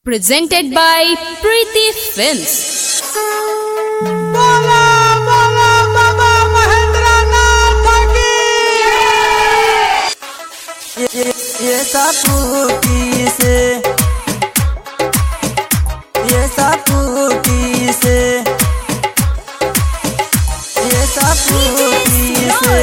Presented by Preeti Films. बोला बोला बाबा महेंद्र नाथ की ये ये सापुटी से ये सापुटी से ये सापुटी से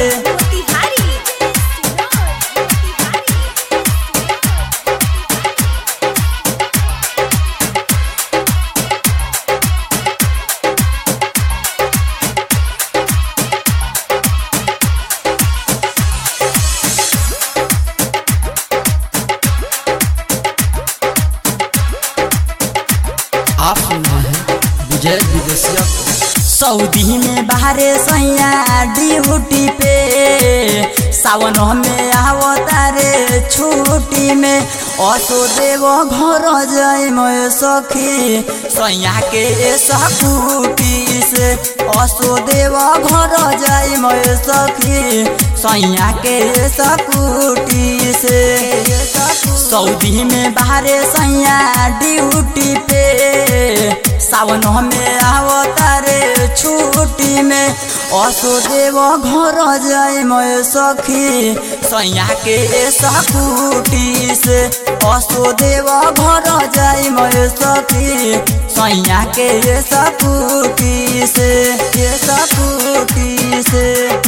आप सुन रहे हैं विजय विदेशिया को सऊदी में बाहरे सैया ड्यूटी पे सावन में आवतारे छुट्टी में असो देव घर जाय मैं सखी सैया के सकुटी से असो देव घर जाय मैं सखी सैया के सकुटी से सऊदी में बाहरे सैया ड्यूटी पे सावन में आवतारे छुट्टी में असो देव घर जाय मैं सखी सैया के सकुटी से असो देव घर जाय मैं सखी सैया के सकुटी से ये सकुटी से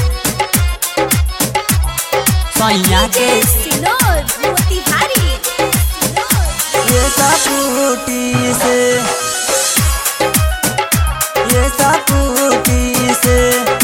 सैया के ये सकुटी से ये सकुटी से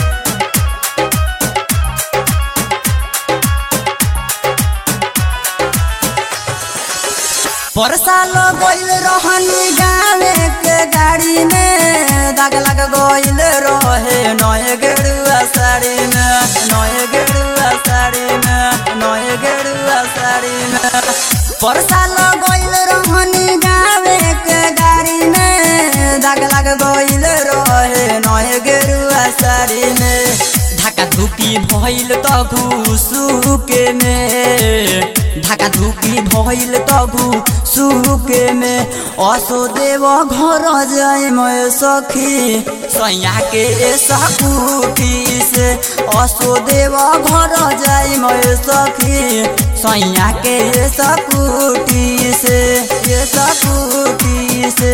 परसाल गइल रहनी गावे के गाड़ी में दाग लग गइल रहे नए गेरुआ साड़ी में नए गेरुआ साड़ी में नए गेरुआ साड़ी में परसाल गइल रहनी गावे के गाड़ी में दाग लग गइल रहे नए गेरुआ साड़ी में ढाका धुकी भइल त घुसुके में ढाका धुकी भइल त सुके में असो देव घर जाय मैं सखी सैया के सकुटी से असो देव घर जाय मैं सखी सैया के सकुटी से ये सकुटी से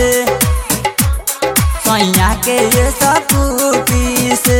सैया के सकुटी से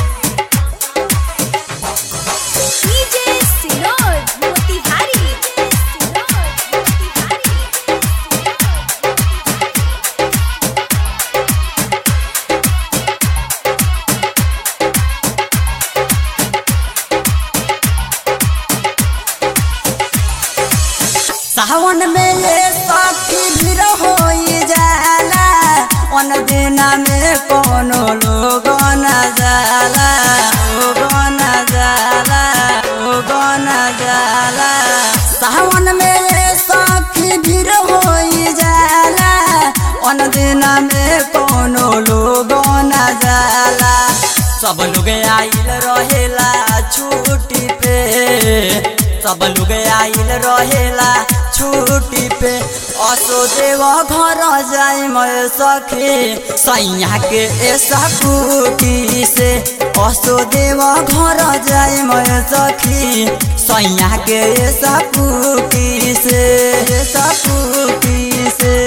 सावन में ये सखी भीड़ हो जाला अन दिना में कोनो लोग न जाला लोग न जाला लोग न जाला सावन में ये सखी भीड़ हो जाला अन दिना में कोनो लोग न जाला सब लोग आइल रहेला छुट्टी पे सब लोग आइल रहेला छुट्टी पे असो देव घर जाय मैं सखी सैया के सकुटी से असो देव घर जाय मैं सखी सैया के सकुटी से सकुटी से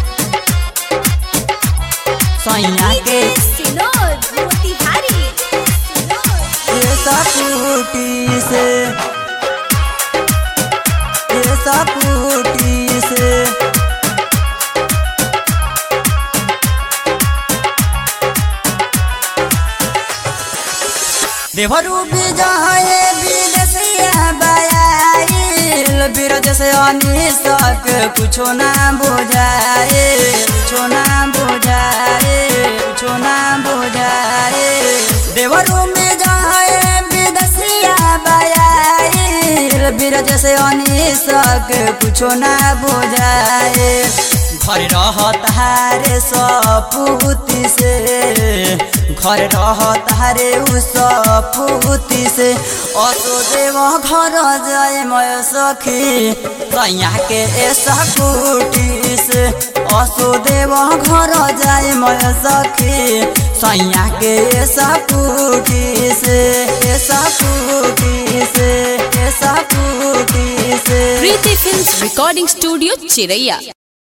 सैया के सकुटी से ये सकुटी से देवरू विजय विदेशिया बयाइल बिरज से अनिसक कुछो ना बुझाए कुछो ना बुझाए कुछो ना बुझाए देवरू विजय विदेशिया बयाइल बिरज से अनिसक कुछो ना बुझाए घर रहतारे सपूती से घर रहतारे उ सपूती से असो देव घर जाए मैं सखी सैया के सकुटी से वसुदेव घर जाए मैं सखी सैया के सपूटी से सपूटी से सपूटी से Preeti Films Recording Studio, Chiraiya.